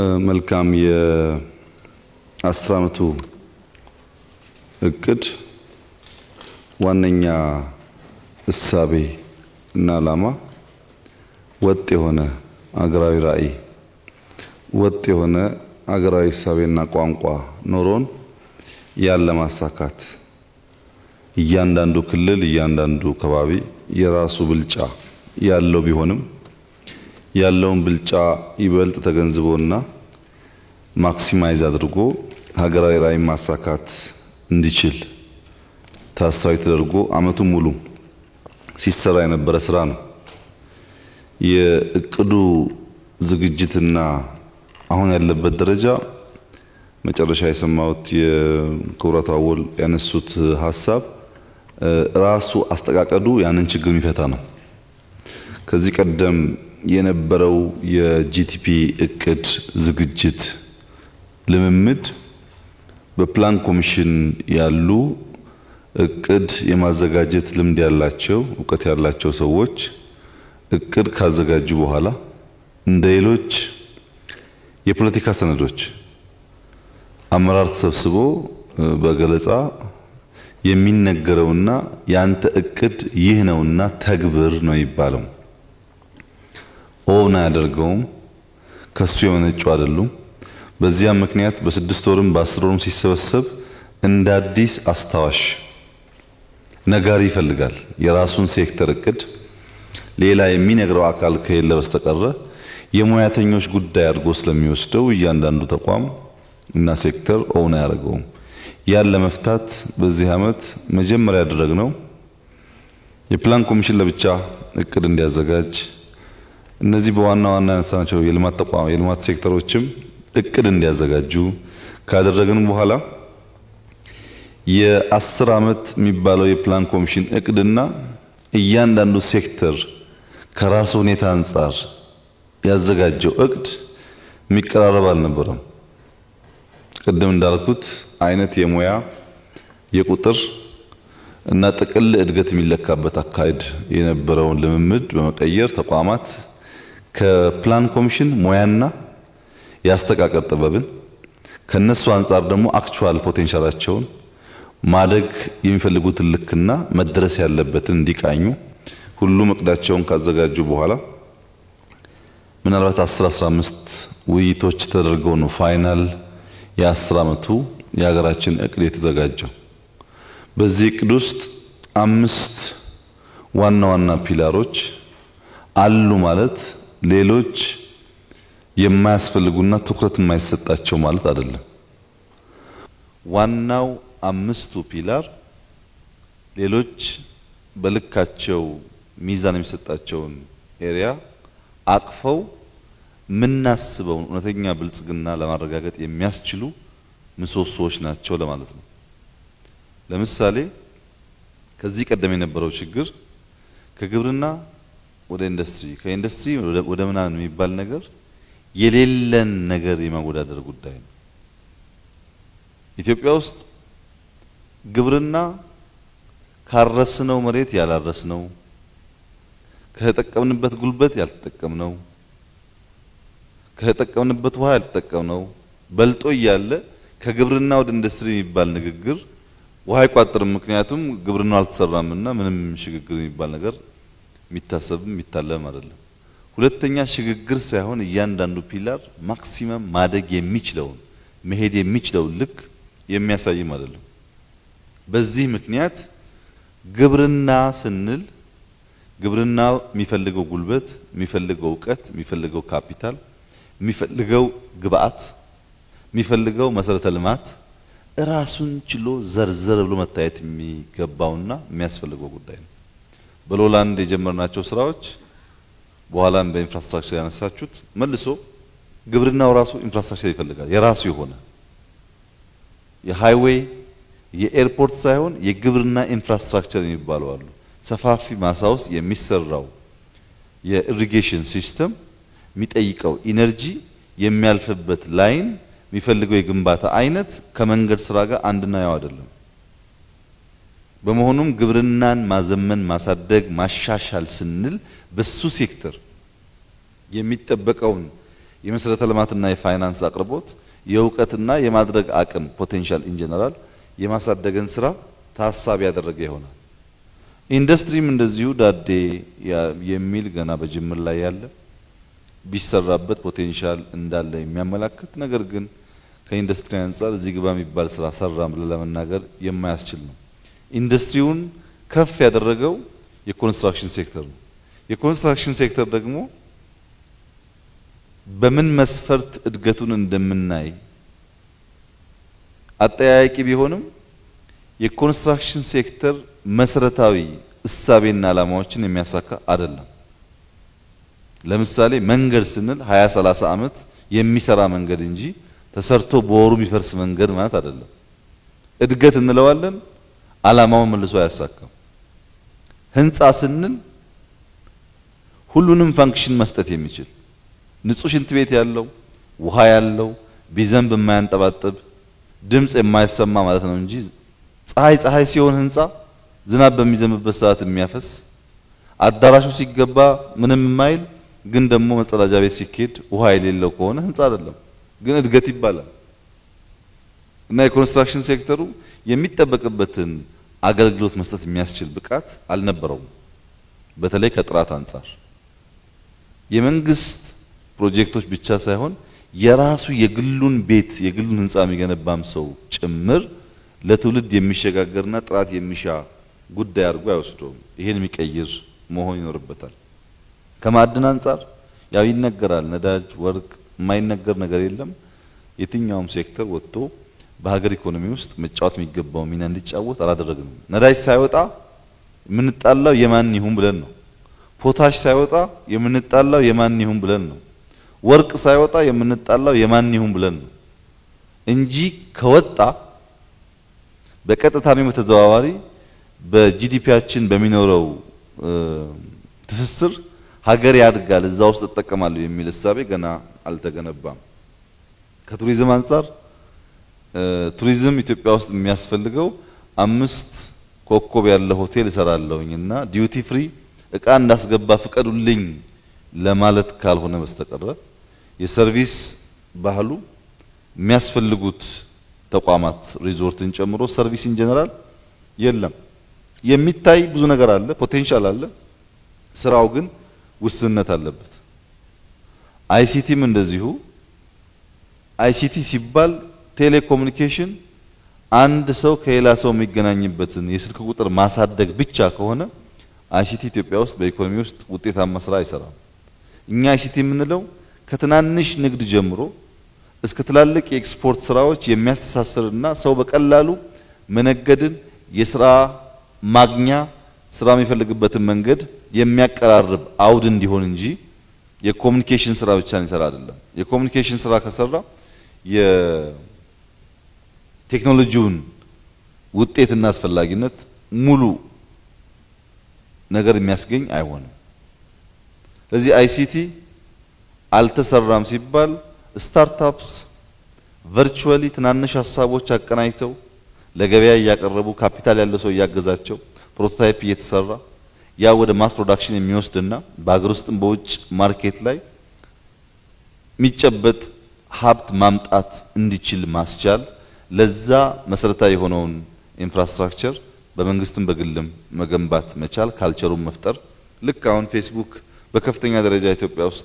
መልካም የአስር ዓመቱ እቅድ ዋነኛ እሳቤ እና ዓላማ ወጥ የሆነ አገራዊ ራዕይ፣ ወጥ የሆነ አገራዊ እሳቤና ቋንቋ ኖሮን ያን ለማሳካት እያንዳንዱ ክልል እያንዳንዱ ከባቢ የራሱ ብልጫ ያለው ቢሆንም ያለውን ብልጫ ይበልጥ ተገንዝቦና ማክሲማይዝ አድርጎ ሀገራዊ ራዕይ ማሳካት እንዲችል ታሳቢ ተደርጎ ዓመቱን ሙሉ ሲሰራ የነበረ ስራ ነው። የእቅዱ ዝግጅትና አሁን ያለበት ደረጃ መጨረሻ የሰማሁት የክቡራት አወል ያነሱት ሀሳብ ራሱ አስተቃቀዱ ያንን ችግር የሚፈታ ነው። ከዚህ ቀደም የነበረው የጂቲፒ እቅድ ዝግጅት ልምምድ በፕላን ኮሚሽን ያሉ እቅድ የማዘጋጀት ልምድ ያላቸው እውቀት ያላቸው ሰዎች እቅድ ካዘጋጁ በኋላ እንደ ሌሎች የፖለቲካ ሰነዶች አመራር ተሰብስቦ በገለጻ የሚነገረውና ያንተ እቅድ ይህ ነውና ተግብር ነው የሚባለው። ኦን አያደርገውም። ከሱ የመነጩ አይደሉም። በዚያም ምክንያት በስድስት ወርም በአስር ወርም ሲሰበሰብ እንደ አዲስ አስታዋሽ ነጋሪ ይፈልጋል። የራሱን ሴክተር እቅድ ሌላ የሚነግረው አካል ከሌለ በስተቀረ የሙያተኞች ጉዳይ አድርጎ ስለሚወስደው እያንዳንዱ ተቋም እና ሴክተር ኦን አያደርገውም። ያን ለመፍታት በዚህ ዓመት መጀመሪያ ያደረግነው የፕላን ኮሚሽን ለብቻ እቅድ እንዲያዘጋጅ እነዚህ በዋና ዋና ያነሳናቸው የልማት ተቋም የልማት ሴክተሮችም እቅድ እንዲያዘጋጁ ካደረግን በኋላ የአስር ዓመት የሚባለው የፕላን ኮሚሽን እቅድና እያንዳንዱ ሴክተር ከራሱ ሁኔታ አንጻር ያዘጋጀው እቅድ የሚቀራረብ አልነበረም። ቅድም እንዳልኩት አይነት የሙያ የቁጥር እና ጥቅል እድገት የሚለካበት አካሄድ የነበረውን ልምምድ በመቀየር ተቋማት ከፕላን ኮሚሽን ሙያና የአስተቃቀር ጥበብን ከነሱ አንጻር ደግሞ አክቹዋል ፖቴንሻላቸውን ማደግ የሚፈልጉትን ልክና መድረስ ያለበትን እንዲቃኙ ሁሉም እቅዳቸውን ካዘጋጁ በኋላ ምናልባት 10 15 ውይይቶች ተደርገው ነው ፋይናል የአስር ዓመቱ የሀገራችን እቅድ የተዘጋጀው። በዚህ እቅድ ውስጥ አምስት ዋና ዋና ፒላሮች አሉ ማለት ሌሎች የማያስፈልጉና ትኩረት የማይሰጣቸው ማለት አይደለም። ዋናው አምስቱ ፒላር ሌሎች በልካቸው ሚዛን የሚሰጣቸውን ኤሪያ አቅፈው የምናስበውን እውነተኛ ብልጽግና ለማረጋገጥ የሚያስችሉ ምሰሶዎች ናቸው ለማለት ነው። ለምሳሌ ከዚህ ቀደም የነበረው ችግር ከግብርና ወደ ኢንዱስትሪ ከኢንዱስትሪ ወደ ምናምን የሚባል ነገር የሌለን ነገር የማወዳደር ጉዳይ ነው። ኢትዮጵያ ውስጥ ግብርና ካረስነው መሬት ያላረስነው፣ ከተጠቀምንበት ጉልበት ያልተጠቀምነው፣ ከተጠቀምንበት ውሃ ያልተጠቀምነው በልጦ እያለ ከግብርና ወደ ኢንዱስትሪ የሚባል ንግግር ውሃ አይቋጥርም። ምክንያቱም ግብርናው አልተሰራምና ምንም ሽግግር የሚባል ነገር የሚታሰብም የሚታለም አይደለም። ሁለተኛ ሽግግር ሳይሆን እያንዳንዱ ፒላር ማክሲመም ማደግ የሚችለውን መሄድ የሚችለውን ልክ የሚያሳይም አይደለም። በዚህ ምክንያት ግብርና ስንል ግብርና የሚፈልገው ጉልበት፣ የሚፈልገው እውቀት፣ የሚፈልገው ካፒታል፣ የሚፈልገው ግብአት፣ የሚፈልገው መሰረተ ልማት ራሱን ችሎ ዘርዘር ብሎ መታየት የሚገባውና የሚያስፈልገው ጉዳይ ነው። በሎላንድ የጀመርናቸው ስራዎች በኋላም በኢንፍራስትራክቸር ያነሳችሁት መልሶ ግብርናው ራሱ ኢንፍራስትራክቸር ይፈልጋል። የራሱ የሆነ የሃይዌይ የኤርፖርት ሳይሆን የግብርና ኢንፍራስትራክቸር የሚባሉ አሉ። ሰፋፊ ማሳ ውስጥ የሚሰራው የኢሪጌሽን ሲስተም የሚጠይቀው ኢነርጂ የሚያልፍበት ላይን የሚፈልገው የግንባታ አይነት ከመንገድ ስራ ጋር አንድና ያው አይደለም። በመሆኑም ግብርናን ማዘመን፣ ማሳደግ፣ ማሻሻል ስንል በሱ ሴክተር የሚጠበቀውን የመሰረተ ልማትና የፋይናንስ አቅርቦት የእውቀትና የማድረግ አቅም ፖቴንሻል ኢን ጀነራል የማሳደግን ስራ ታሳቢ ያደረገ ይሆናል። ኢንዱስትሪም እንደዚሁ ዳዴ የሚል ገና በጅምር ላይ ያለ ቢሰራበት ፖቴንሻል እንዳለ የሚያመላክት ነገር ግን ከኢንዱስትሪ አንጻር እዚህ ግባ የሚባል ስራ ሰራም ብለን ለመናገር የማያስችል ነው። ኢንዱስትሪውን ከፍ ያደረገው የኮንስትራክሽን ሴክተር ነው። የኮንስትራክሽን ሴክተር ደግሞ በምን መስፈርት እድገቱን እንደምናይ አጠያያቂ ቢሆንም የኮንስትራክሽን ሴክተር መሰረታዊ እሳቤና ዓላማዎችን የሚያሳካ አይደለም። ለምሳሌ መንገድ ስንል 20 30 ዓመት የሚሰራ መንገድ እንጂ ተሰርቶ በወሩ የሚፈርስ መንገድ ማለት አይደለም። እድገት እንለዋለን፣ ዓላማውን መልሶ አያሳካም። ህንፃ ስንል ሁሉንም ፋንክሽን መስጠት የሚችል ንጹህ ሽንት ቤት ያለው ውሃ ያለው ቢዘንብ የማያንጠባጥብ ድምፅ የማይሰማ ማለት ነው እንጂ ፀሐይ ፀሐይ ሲሆን ህንፃ ዝናብ በሚዘንብበት ሰዓት የሚያፈስ አዳራሹ ሲገባ ምንም የማይል ግን ደግሞ መጸዳጃ ቤት ሲኬድ ውሃ የሌለው ከሆነ ህንፃ አይደለም፣ ግን እድገት ይባላል። እና የኮንስትራክሽን ሴክተሩ የሚጠበቅበትን አገልግሎት መስጠት የሚያስችል ብቃት አልነበረውም። በተለይ ከጥራት አንጻር የመንግስት ፕሮጀክቶች ብቻ ሳይሆን የራሱ የግሉን ቤት የግሉን ህንፃ የሚገነባም ሰው ጭምር ለትውልድ የሚሸጋገርና ጥራት የሚሻ ጉዳይ አድርጎ አይወስደውም። ይሄን የሚቀይር መሆን ይኖርበታል። ከማዕድን አንጻር ያው ይነገራል፣ ነዳጅ፣ ወርቅ የማይነገር ነገር የለም። የትኛውም ሴክተር ወጥቶ በሀገር ኢኮኖሚ ውስጥ መጫወት የሚገባው ሚና እንዲጫወት አላደረግንም። ነዳጅ ሳይወጣ የምንጣላው የማን ይሁን ብለን ነው። ፖታሽ ሳይወጣ የምንጣላው የማን ይሁን ብለን ነው። ወርቅ ሳይወጣ የምንጣላው የማን ይሁን ብለን ነው እንጂ ከወጣ በቀጥታም በተዘዋዋሪ በጂዲፒያችን በሚኖረው ትስስር ሀገር ያድጋል፣ እዛ ውስጥ እጠቀማለሁ የሚል እሳቤ ገና አልተገነባም። ከቱሪዝም አንጻር ቱሪዝም ኢትዮጵያ ውስጥ የሚያስፈልገው አምስት ኮከብ ያለው ሆቴል እሰራለሁኝ እና ዲዩቲ ፍሪ እቃ እንዳስገባ ፍቀዱልኝ ለማለት ካልሆነ በስተቀረ የሰርቪስ ባህሉ የሚያስፈልጉት ተቋማት ሪዞርትን ጨምሮ ሰርቪስ ኢን ጀነራል የለም። የሚታይ ብዙ ነገር አለ፣ ፖቴንሻል አለ። ስራው ግን ውስንነት አለበት። አይሲቲም እንደዚሁ። አይሲቲ ሲባል ቴሌኮሙኒኬሽን አንድ ሰው ከሌላ ሰው የሚገናኝበትን የስልክ ቁጥር ማሳደግ ብቻ ከሆነ አይሲቲ ኢትዮጵያ ውስጥ በኢኮኖሚ ውስጥ ውጤታማ ስራ አይሰራም። እኛ አይሲቲ የምንለው ከትናንሽ ንግድ ጀምሮ እስከ ትላልቅ የኤክስፖርት ስራዎች የሚያስተሳስርና ሰው በቀላሉ መነገድን የስራ ማግኛ ስራ የሚፈልግበትን መንገድ የሚያቀራርብ አውድ እንዲሆን እንጂ የኮሙኒኬሽን ስራ ብቻ እንሰራ አይደለም። የኮሙኒኬሽን ስራ ከሰራ የቴክኖሎጂውን ውጤትና አስፈላጊነት ሙሉ ነገር የሚያስገኝ አይሆንም። ስለዚህ አይሲቲ አልተሰራም ሲባል ስታርታፕስ ቨርቹዋሊ ትናንሽ ሀሳቦች አቀናጅተው ለገበያ እያቀረቡ ካፒታል ያለው ሰው እያገዛቸው ፕሮቶታይፕ እየተሰራ ያ ወደ ማስ ፕሮዳክሽን የሚወስድና በሀገር ውስጥም በውጭ ማርኬት ላይ የሚጨበጥ ሀብት ማምጣት እንዲችል ማስቻል ለዛ መሰረታዊ የሆነውን ኢንፍራስትራክቸር በመንግስትም በግልም መገንባት መቻል ካልቸሩን መፍጠር ልክ አሁን ፌስቡክ በከፍተኛ ደረጃ ኢትዮጵያ ውስጥ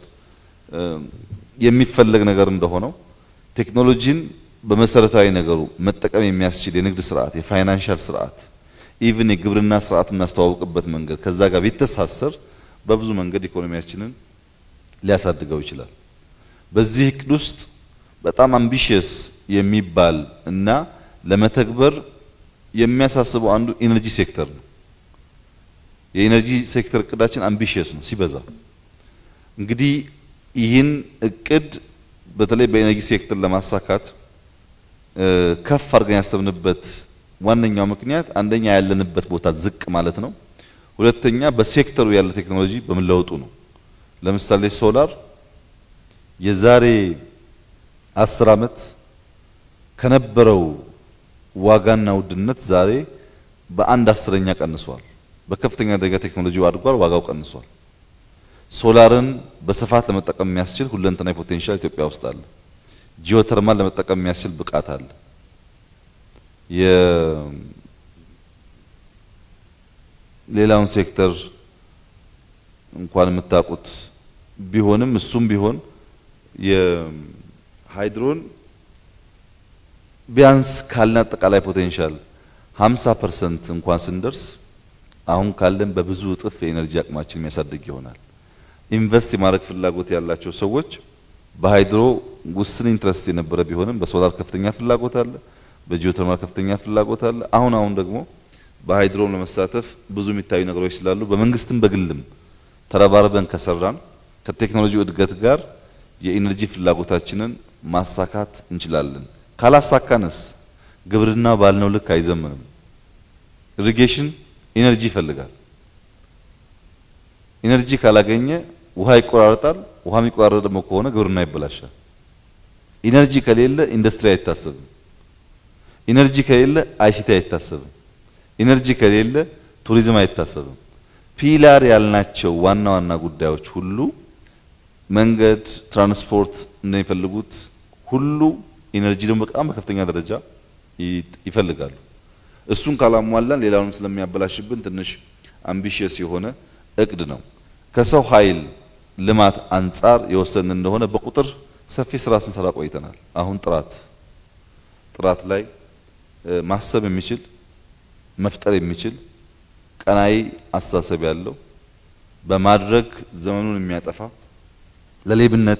የሚፈለግ ነገር እንደሆነው ቴክኖሎጂን በመሰረታዊ ነገሩ መጠቀም የሚያስችል የንግድ ስርዓት፣ የፋይናንሻል ስርዓት፣ ኢቭን የግብርና ስርዓት የምናስተዋውቅበት መንገድ ከዛ ጋር ቢተሳሰር በብዙ መንገድ ኢኮኖሚያችንን ሊያሳድገው ይችላል። በዚህ እቅድ ውስጥ በጣም አምቢሽየስ የሚባል እና ለመተግበር የሚያሳስበው አንዱ ኢነርጂ ሴክተር ነው። የኢነርጂ ሴክተር እቅዳችን አምቢሽየስ ነው ሲበዛ። እንግዲህ ይህን እቅድ በተለይ በኢነርጂ ሴክተር ለማሳካት ከፍ አድርገን ያሰብንበት ዋነኛው ምክንያት አንደኛ ያለንበት ቦታ ዝቅ ማለት ነው። ሁለተኛ በሴክተሩ ያለ ቴክኖሎጂ በመለወጡ ነው። ለምሳሌ ሶላር የዛሬ አስር ዓመት ከነበረው ዋጋና ውድነት ዛሬ በአንድ አስረኛ ቀንሷል። በከፍተኛ ደረጃ ቴክኖሎጂው አድጓል፣ ዋጋው ቀንሷል። ሶላርን በስፋት ለመጠቀም የሚያስችል ሁለንተናዊ ፖቴንሻል ኢትዮጵያ ውስጥ አለ። ጂኦተርማል ለመጠቀም የሚያስችል ብቃት አለ። የሌላውን ሴክተር እንኳን የምታውቁት ቢሆንም እሱም ቢሆን የሃይድሮን ቢያንስ ካለን አጠቃላይ ፖቴንሻል 50% እንኳን ስንደርስ አሁን ካለን በብዙ እጥፍ የኤነርጂ አቅማችን የሚያሳድግ ይሆናል። ኢንቨስት የማድረግ ፍላጎት ያላቸው ሰዎች በሃይድሮ ውስን ኢንትረስት የነበረ ቢሆንም በሶላር ከፍተኛ ፍላጎት አለ፣ በጂኦተርማል ከፍተኛ ፍላጎት አለ። አሁን አሁን ደግሞ በሃይድሮም ለመሳተፍ ብዙ የሚታዩ ነገሮች ስላሉ በመንግስትም በግልም ተረባርበን ከሰራን ከቴክኖሎጂ እድገት ጋር የኢነርጂ ፍላጎታችንን ማሳካት እንችላለን። ካላሳካንስ ግብርና ባልነው ልክ አይዘምንም። ኢሪጌሽን ኢነርጂ ይፈልጋል። ኢነርጂ ካላገኘ ውሃ ይቆራረጣል። ውሃ የሚቆራረጥ ደግሞ ከሆነ ግብርና ይበላሻል። ኢነርጂ ከሌለ ኢንዱስትሪ አይታሰብም። ኢነርጂ ከሌለ አይሲቲ አይታሰብም። ኢነርጂ ከሌለ ቱሪዝም አይታሰብም። ፒላር ያልናቸው ዋና ዋና ጉዳዮች ሁሉ መንገድ፣ ትራንስፖርት እንደሚፈልጉት ሁሉ ኢነርጂ ደግሞ በጣም በከፍተኛ ደረጃ ይፈልጋሉ። እሱን ካላሟላን ሌላውንም ስለሚያበላሽብን ትንሽ አምቢሽየስ የሆነ እቅድ ነው። ከሰው ኃይል ልማት አንጻር የወሰን እንደሆነ በቁጥር ሰፊ ስራ ስንሰራ ቆይተናል። አሁን ጥራት ጥራት ላይ ማሰብ የሚችል መፍጠር የሚችል ቀናይ አስተሳሰብ ያለው በማድረግ ዘመኑን የሚያጠፋ ለሌብነት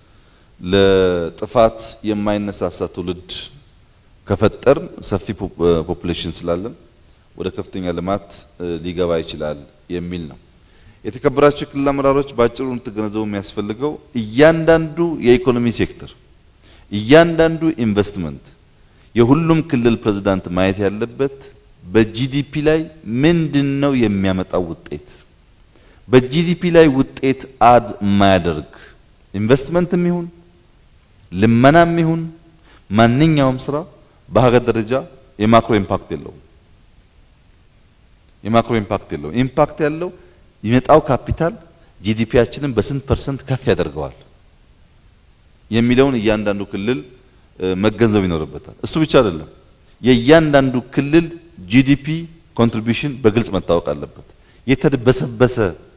ለጥፋት የማይነሳሳ ትውልድ ከፈጠር ሰፊ ፖፑሌሽን ስላለን ወደ ከፍተኛ ልማት ሊገባ ይችላል የሚል ነው። የተከበራቸው የክልል አመራሮች በአጭሩ እንድትገነዘቡ የሚያስፈልገው እያንዳንዱ የኢኮኖሚ ሴክተር እያንዳንዱ ኢንቨስትመንት የሁሉም ክልል ፕሬዝዳንት ማየት ያለበት በጂዲፒ ላይ ምንድን ነው የሚያመጣው ውጤት። በጂዲፒ ላይ ውጤት አድ የማያደርግ ኢንቨስትመንትም ይሁን ልመናም ይሁን ማንኛውም ስራ በሀገር ደረጃ የማክሮ ኢምፓክት የለውም። የማክሮ ኢምፓክት የለውም። ኢምፓክት ያለው የሚመጣው ካፒታል ጂዲፒያችንን በስንት ፐርሰንት ከፍ ያደርገዋል የሚለውን እያንዳንዱ ክልል መገንዘብ ይኖርበታል። እሱ ብቻ አይደለም፣ የእያንዳንዱ ክልል ጂዲፒ ኮንትሪቢዩሽን በግልጽ መታወቅ አለበት። የተደበሰበሰ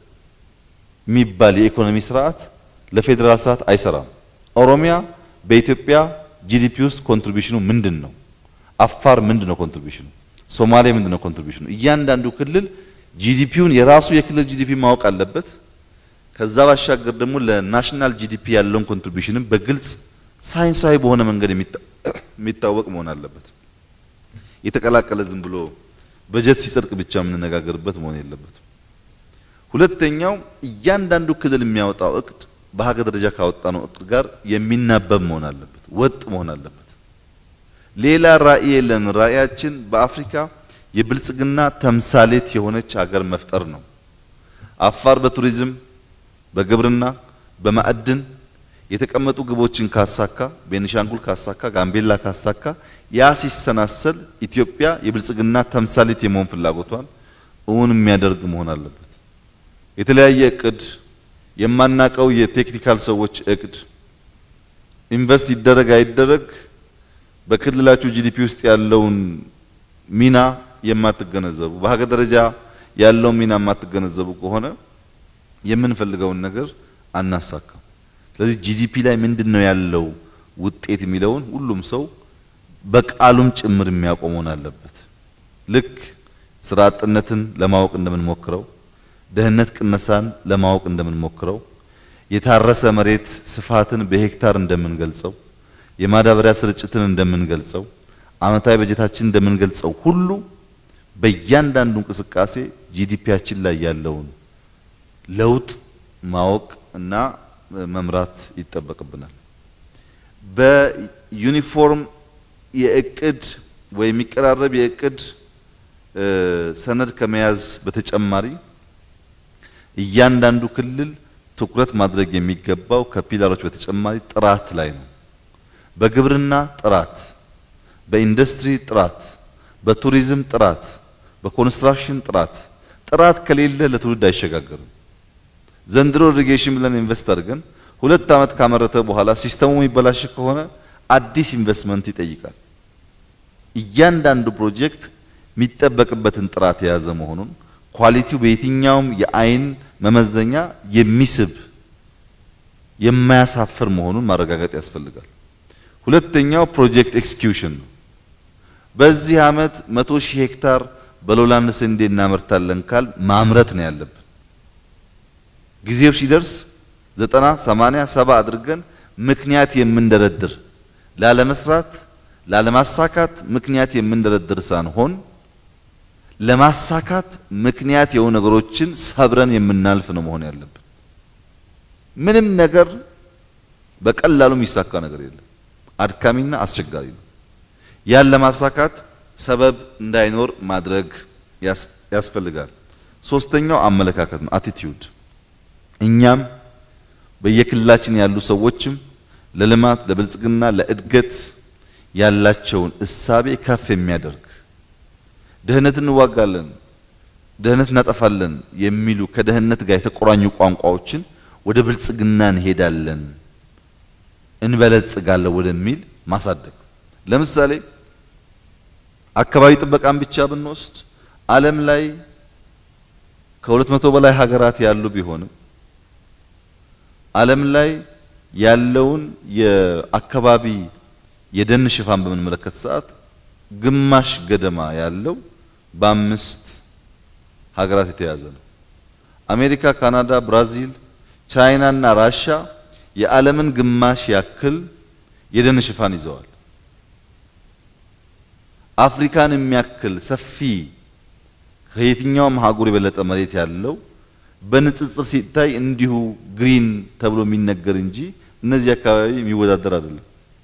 የሚባል የኢኮኖሚ ስርዓት ለፌዴራል ስርዓት አይሰራም። ኦሮሚያ በኢትዮጵያ ጂዲፒ ውስጥ ኮንትሪቢዩሽኑ ምንድን ነው? አፋር ምንድን ነው ኮንትሪቢዩሽኑ? ሶማሌ ምንድን ነው ኮንትሪቢዩሽኑ? እያንዳንዱ ክልል ጂዲፒውን የራሱ የክልል ጂዲፒ ማወቅ አለበት። ከዛ ባሻገር ደግሞ ለናሽናል ጂዲፒ ያለውን ኮንትሪቢዩሽንም በግልጽ ሳይንሳዊ በሆነ መንገድ የሚታወቅ መሆን አለበት። የተቀላቀለ ዝም ብሎ በጀት ሲጸድቅ ብቻ የምንነጋገርበት መሆን የለበትም። ሁለተኛው እያንዳንዱ ክልል የሚያወጣው እቅድ በሀገር ደረጃ ካወጣነው እቅድ ጋር የሚናበብ መሆን አለበት፣ ወጥ መሆን አለበት። ሌላ ራዕይ የለን። ራዕያችን በአፍሪካ የብልጽግና ተምሳሌት የሆነች ሀገር መፍጠር ነው። አፋር በቱሪዝም፣ በግብርና፣ በማዕድን የተቀመጡ ግቦችን ካሳካ፣ ቤኒሻንጉል ካሳካ፣ ጋምቤላ ካሳካ፣ ያ ሲሰናሰል ኢትዮጵያ የብልጽግና ተምሳሌት የመሆን ፍላጎቷን እውን የሚያደርግ መሆን አለበት። የተለያየ እቅድ የማናቀው የቴክኒካል ሰዎች እቅድ ኢንቨስት ይደረግ አይደረግ በክልላችሁ ጂዲፒ ውስጥ ያለውን ሚና የማትገነዘቡ በሀገር ደረጃ ያለውን ሚና የማትገነዘቡ ከሆነ የምንፈልገውን ነገር አናሳካም። ስለዚህ ጂዲፒ ላይ ምንድን ነው ያለው ውጤት የሚለውን ሁሉም ሰው በቃሉም ጭምር የሚያውቀው መሆን አለበት። ልክ ስራ አጥነትን ለማወቅ እንደምንሞክረው ደህንነት ቅነሳን ለማወቅ እንደምንሞክረው የታረሰ መሬት ስፋትን በሄክታር እንደምንገልጸው የማዳበሪያ ስርጭትን እንደምንገልጸው ዓመታዊ በጀታችን እንደምንገልጸው ሁሉ በእያንዳንዱ እንቅስቃሴ ጂዲፒያችን ላይ ያለውን ለውጥ ማወቅ እና መምራት ይጠበቅብናል። በዩኒፎርም የእቅድ ወይ የሚቀራረብ የእቅድ ሰነድ ከመያዝ በተጨማሪ እያንዳንዱ ክልል ትኩረት ማድረግ የሚገባው ከፒላሮች በተጨማሪ ጥራት ላይ ነው። በግብርና ጥራት፣ በኢንዱስትሪ ጥራት፣ በቱሪዝም ጥራት፣ በኮንስትራክሽን ጥራት። ጥራት ከሌለ ለትውልድ አይሸጋገርም። ዘንድሮ ኢሪጌሽን ብለን ኢንቨስት አድርገን ሁለት ዓመት ካመረተ በኋላ ሲስተሙ የሚበላሽ ከሆነ አዲስ ኢንቨስትመንት ይጠይቃል። እያንዳንዱ ፕሮጀክት የሚጠበቅበትን ጥራት የያዘ መሆኑን ኳሊቲው በየትኛውም የአይን መመዘኛ የሚስብ የማያሳፍር መሆኑን ማረጋገጥ ያስፈልጋል። ሁለተኛው ፕሮጀክት ኤክስኪዩሽን ነው። በዚህ ዓመት መቶ ሺህ ሄክታር በሎላንድ ስንዴ እናመርታለን ካል ማምረት ነው ያለብን። ጊዜው ሲደርስ ዘጠና ሰማንያ ሰባ አድርገን ምክንያት የምንደረድር ላለመስራት ላለማሳካት ምክንያት የምንደረድር ሳንሆን ለማሳካት ምክንያት የሆኑ ነገሮችን ሰብረን የምናልፍ ነው መሆን ያለብን። ምንም ነገር በቀላሉ የሚሳካ ነገር የለም። አድካሚና አስቸጋሪ ነው። ያን ለማሳካት ሰበብ እንዳይኖር ማድረግ ያስፈልጋል። ሶስተኛው አመለካከት ነው፣ አቲቲዩድ። እኛም በየክልላችን ያሉ ሰዎችም ለልማት፣ ለብልጽግና፣ ለእድገት ያላቸውን እሳቤ ከፍ የሚያደርግ ድህነት እንዋጋለን፣ ድህነት እናጠፋለን የሚሉ ከድህነት ጋር የተቆራኙ ቋንቋዎችን ወደ ብልጽግና እንሄዳለን እንበለጽጋለን ወደሚል ማሳደግ። ለምሳሌ አካባቢ ጥበቃን ብቻ ብንወስድ ዓለም ላይ ከሁለት መቶ በላይ ሀገራት ያሉ ቢሆንም ዓለም ላይ ያለውን የአካባቢ የደን ሽፋን በምንመለከት ሰዓት ግማሽ ገደማ ያለው በአምስት ሀገራት የተያዘ ነው። አሜሪካ፣ ካናዳ፣ ብራዚል፣ ቻይና እና ራሻ የዓለምን ግማሽ ያክል የደን ሽፋን ይዘዋል። አፍሪካን የሚያክል ሰፊ ከየትኛውም አህጉር የበለጠ መሬት ያለው በንጽጽር ሲታይ እንዲሁ ግሪን ተብሎ የሚነገር እንጂ እነዚህ አካባቢ የሚወዳደር አይደለም።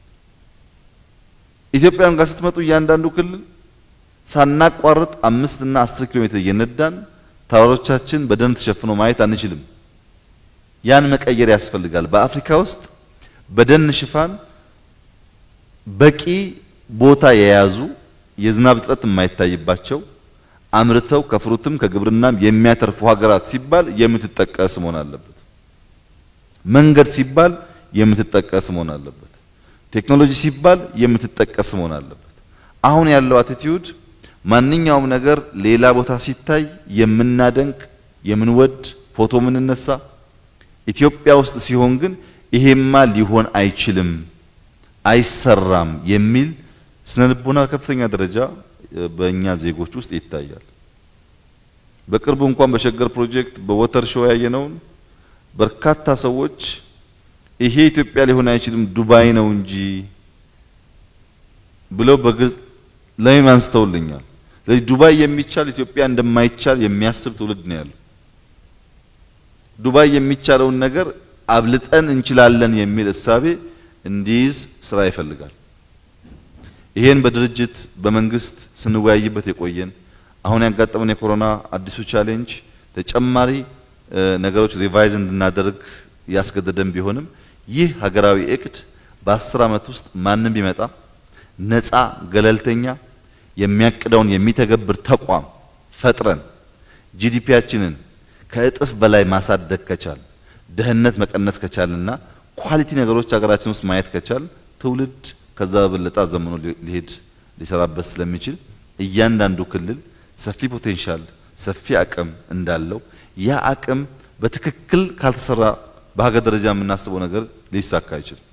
ኢትዮጵያም ጋር ስትመጡ እያንዳንዱ ክልል ሳናቋርጥ አምስት እና አስር ኪሎ ሜትር እየነዳን ተራሮቻችን በደን ተሸፍኖ ማየት አንችልም። ያን መቀየር ያስፈልጋል። በአፍሪካ ውስጥ በደን ሽፋን በቂ ቦታ የያዙ የዝናብ እጥረት የማይታይባቸው አምርተው ከፍሩትም ከግብርናም የሚያተርፉ ሀገራት ሲባል የምትጠቀስ መሆን አለበት። መንገድ ሲባል የምትጠቀስ መሆን አለበት። ቴክኖሎጂ ሲባል የምትጠቀስ መሆን አለበት። አሁን ያለው አቲቲዩድ ማንኛውም ነገር ሌላ ቦታ ሲታይ የምናደንቅ የምንወድ ፎቶ የምንነሳ ኢትዮጵያ ውስጥ ሲሆን ግን ይሄማ ሊሆን አይችልም፣ አይሰራም የሚል ስነ ልቦና ከፍተኛ ደረጃ በእኛ ዜጎች ውስጥ ይታያል። በቅርቡ እንኳን በሸገር ፕሮጀክት በወተር ሾው ያየነውን በርካታ ሰዎች ይሄ ኢትዮጵያ ሊሆን አይችልም ዱባይ ነው እንጂ ብለው በግልጽ ለምን አንስተውልኛል። ስለዚህ ዱባይ የሚቻል ኢትዮጵያ እንደማይቻል የሚያስብ ትውልድ ነው ያለው። ዱባይ የሚቻለውን ነገር አብልጠን እንችላለን የሚል እሳቤ እንዲይዝ ስራ ይፈልጋል። ይሄን በድርጅት በመንግስት ስንወያይበት የቆየን አሁን ያጋጠመን የኮሮና አዲሱ ቻሌንጅ ተጨማሪ ነገሮች ሪቫይዝ እንድናደርግ ያስገደደን ቢሆንም ይህ ሀገራዊ እቅድ በአስር ዓመት ውስጥ ማንም ቢመጣ ነፃ ገለልተኛ የሚያቅደውን የሚተገብር ተቋም ፈጥረን ጂዲፒያችንን ከእጥፍ በላይ ማሳደግ ከቻል ድህነት መቀነስ ከቻልና ኳሊቲ ነገሮች ሀገራችን ውስጥ ማየት ከቻል ትውልድ ከዛ በበለጠ አዘምኖ ሊሄድ ሊሰራበት ስለሚችል እያንዳንዱ ክልል ሰፊ ፖቴንሻል ሰፊ አቅም እንዳለው ያ አቅም በትክክል ካልተሰራ በሀገር ደረጃ የምናስበው ነገር ሊሳካ አይችልም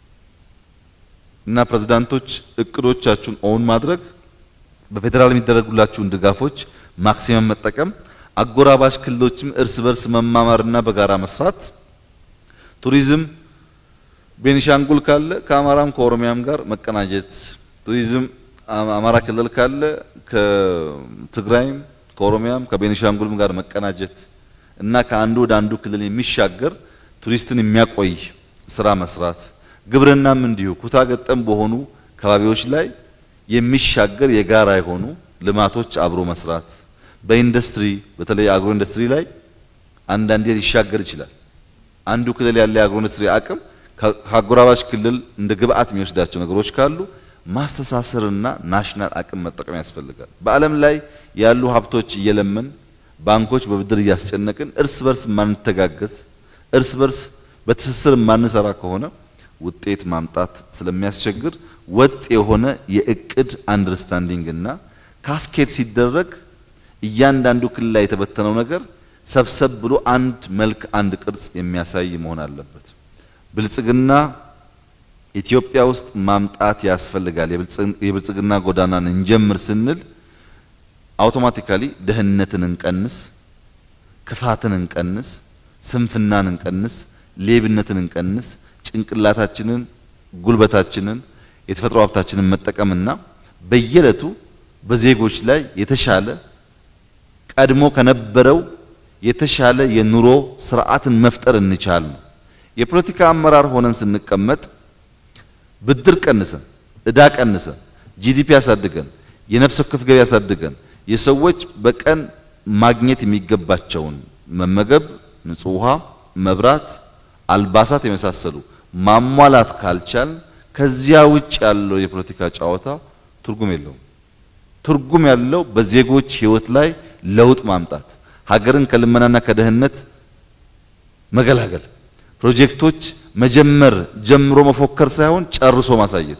እና ፕሬዝዳንቶች እቅዶቻችሁን ኦውን ማድረግ በፌዴራል የሚደረጉላችሁን ድጋፎች ማክሲመም መጠቀም አጎራባሽ ክልሎችም እርስ በርስ መማማርና በጋራ መስራት ቱሪዝም ቤኒሻንጉል ካለ ከአማራም ከኦሮሚያም ጋር መቀናጀት ቱሪዝም አማራ ክልል ካለ ከትግራይም ከኦሮሚያም ከቤኒሻንጉልም ጋር መቀናጀት እና ከአንዱ ወደ አንዱ ክልል የሚሻገር ቱሪስትን የሚያቆይ ስራ መስራት ግብርናም እንዲሁ ኩታ ገጠም በሆኑ ከባቢዎች ላይ የሚሻገር የጋራ የሆኑ ልማቶች አብሮ መስራት በኢንዱስትሪ በተለይ አግሮ ኢንዱስትሪ ላይ አንዳንዴ ሊሻገር ይችላል። አንዱ ክልል ያለ የአግሮ ኢንዱስትሪ አቅም ከአጎራባች ክልል እንደ ግብአት የሚወስዳቸው ነገሮች ካሉ ማስተሳሰርና ናሽናል አቅም መጠቀም ያስፈልጋል። በዓለም ላይ ያሉ ሀብቶች እየለመን ባንኮች በብድር እያስጨነቅን እርስ በርስ ማንተጋገዝ እርስ በርስ በትስስር ማንሰራ ከሆነ ውጤት ማምጣት ስለሚያስቸግር ወጥ የሆነ የእቅድ አንደርስታንዲንግ እና ካስኬድ ሲደረግ እያንዳንዱ ክልል ላይ የተበተነው ነገር ሰብሰብ ብሎ አንድ መልክ አንድ ቅርጽ የሚያሳይ መሆን አለበት። ብልጽግና ኢትዮጵያ ውስጥ ማምጣት ያስፈልጋል። የብልጽግና ጎዳናን እንጀምር ስንል አውቶማቲካሊ ድህነትን እንቀንስ፣ ክፋትን እንቀንስ፣ ስንፍናን እንቀንስ፣ ሌብነትን እንቀንስ፣ ጭንቅላታችንን፣ ጉልበታችንን፣ የተፈጥሮ ሀብታችንን መጠቀምና በየዕለቱ በዜጎች ላይ የተሻለ ቀድሞ ከነበረው የተሻለ የኑሮ ስርዓትን መፍጠር እንቻል ነው። የፖለቲካ አመራር ሆነን ስንቀመጥ ብድር ቀንሰን እዳ ቀንሰን ጂዲፒ ያሳድገን የነፍስ ወከፍ ገቢ ያሳድገን የሰዎች በቀን ማግኘት የሚገባቸውን መመገብ፣ ንጹህ ውሃ፣ መብራት፣ አልባሳት የመሳሰሉ ማሟላት ካልቻል ከዚያ ውጭ ያለው የፖለቲካ ጨዋታ ትርጉም የለውም። ትርጉም ያለው በዜጎች ሕይወት ላይ ለውጥ ማምጣት፣ ሀገርን ከልመናና ከድህነት መገላገል፣ ፕሮጀክቶች መጀመር ጀምሮ መፎከር ሳይሆን ጨርሶ ማሳየት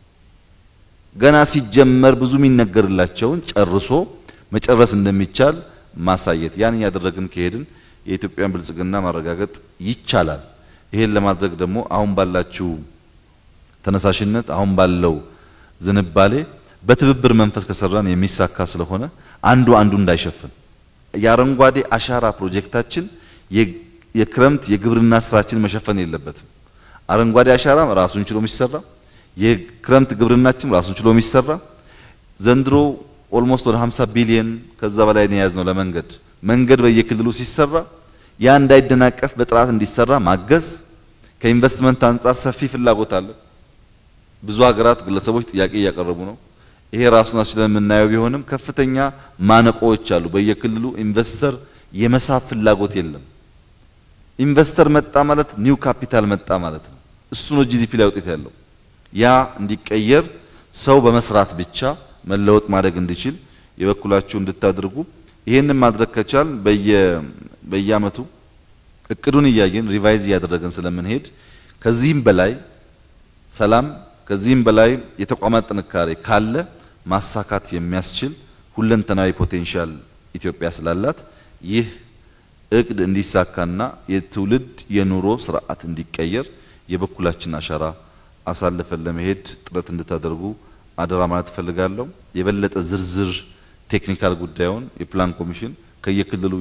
ገና ሲጀመር ብዙ የሚነገርላቸውን ጨርሶ መጨረስ እንደሚቻል ማሳየት። ያን እያደረግን ከሄድን የኢትዮጵያን ብልጽግና ማረጋገጥ ይቻላል። ይሄን ለማድረግ ደግሞ አሁን ባላችሁ ተነሳሽነት፣ አሁን ባለው ዝንባሌ በትብብር መንፈስ ከሰራን የሚሳካ ስለሆነ አንዱ አንዱ እንዳይሸፍን የአረንጓዴ አሻራ ፕሮጀክታችን የክረምት የግብርና ስራችን መሸፈን የለበትም። አረንጓዴ አሻራ ራሱን ችሎ የሚሰራ የክረምት ግብርናችን ራሱን ችሎ የሚሰራ ዘንድሮ ኦልሞስት ወደ 50 ቢሊየን ከዛ በላይ ነው የያዝነው ለመንገድ መንገድ በየክልሉ ሲሰራ ያ እንዳይደናቀፍ በጥራት እንዲሰራ ማገዝ። ከኢንቨስትመንት አንጻር ሰፊ ፍላጎት አለ። ብዙ ሀገራት፣ ግለሰቦች ጥያቄ እያቀረቡ ነው። ይሄ ራሱን አስችለን የምናየው ቢሆንም ከፍተኛ ማነቆዎች አሉ። በየክልሉ ኢንቨስተር የመሳብ ፍላጎት የለም። ኢንቨስተር መጣ ማለት ኒው ካፒታል መጣ ማለት ነው። እሱ ነው ጂዲፒ ላይ ውጤት ያለው። ያ እንዲቀየር ሰው በመስራት ብቻ መለወጥ ማደግ እንዲችል የበኩላችሁ እንድታደርጉ ይሄንን ማድረግ ከቻል በየ በየአመቱ እቅዱን እያየን ሪቫይዝ እያደረገን ስለምንሄድ ከዚህም በላይ ሰላም ከዚህም በላይ የተቋማት ጥንካሬ ካለ ማሳካት የሚያስችል ሁለንተናዊ ፖቴንሻል ኢትዮጵያ ስላላት ይህ እቅድ እንዲሳካና የትውልድ የኑሮ ስርዓት እንዲቀየር የበኩላችን አሻራ አሳልፈን ለመሄድ ጥረት እንድታደርጉ አደራ ማለት እፈልጋለሁ። የበለጠ ዝርዝር ቴክኒካል ጉዳዩን የፕላን ኮሚሽን ከየክልሉ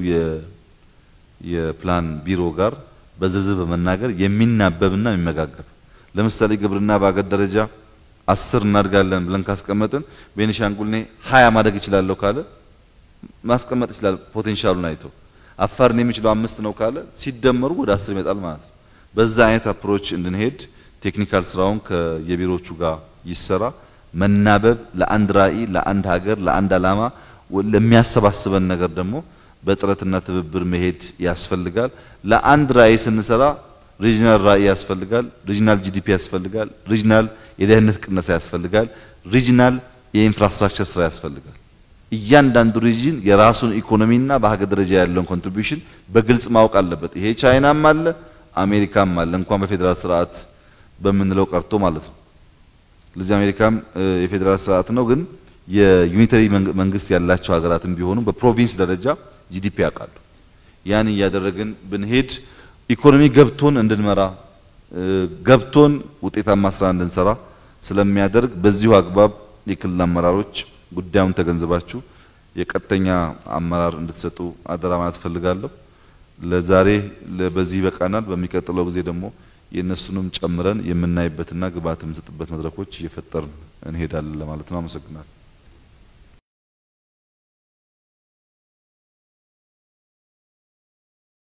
የፕላን ቢሮ ጋር በዝርዝር በመናገር የሚናበብና የሚመጋገብ ለምሳሌ ግብርና በአገር ደረጃ አስር እናድጋለን ብለን ካስቀመጥን ቤኒሻንጉል እኔ ሀያ ማደግ ይችላለሁ ካለ ማስቀመጥ ይችላል። ፖቴንሻሉን አይቶ አፋርን የሚችለው አምስት ነው ካለ ሲደመሩ ወደ አስር ይመጣል ማለት ነው። በዛ አይነት አፕሮች እንድንሄድ ቴክኒካል ስራውን ከየቢሮቹ ጋር ይሰራ። መናበብ ለአንድ ራዕይ፣ ለአንድ ሀገር፣ ለአንድ ዓላማ ለሚያሰባስበን ነገር ደግሞ በጥረትና ትብብር መሄድ ያስፈልጋል። ለአንድ ራዕይ ስንሰራ ሪጅናል ራዕይ ያስፈልጋል። ሪጅናል ጂዲፒ ያስፈልጋል። ሪጅናል የደህንነት ቅነሳ ያስፈልጋል። ሪጅናል የኢንፍራስትራክቸር ስራ ያስፈልጋል። እያንዳንዱ ሪጅን የራሱን ኢኮኖሚና በሀገር ደረጃ ያለውን ኮንትሪቢዩሽን በግልጽ ማወቅ አለበት። ይሄ ቻይናም አለ አሜሪካም አለ እንኳን በፌዴራል ስርዓት በምንለው ቀርቶ ማለት ነው። ለዚህ አሜሪካም የፌዴራል ስርዓት ነው፣ ግን የዩኒተሪ መንግስት ያላቸው ሀገራትም ቢሆኑ በፕሮቪንስ ደረጃ ጂዲፒ ያውቃሉ። ያን እያደረግን ብንሄድ ኢኮኖሚ ገብቶን እንድንመራ ገብቶን ውጤታማ ስራ እንድንሰራ ስለሚያደርግ በዚሁ አግባብ የክልል አመራሮች ጉዳዩን ተገንዝባችሁ የቀጥተኛ አመራር እንድትሰጡ አደራ ማለት ፈልጋለሁ። ለዛሬ በዚህ ይበቃናል። በሚቀጥለው ጊዜ ደግሞ የእነሱንም ጨምረን የምናይበትና ግብዓት የምንሰጥበት መድረኮች እየፈጠርን እንሄዳለን ለማለት ነው። አመሰግናለሁ።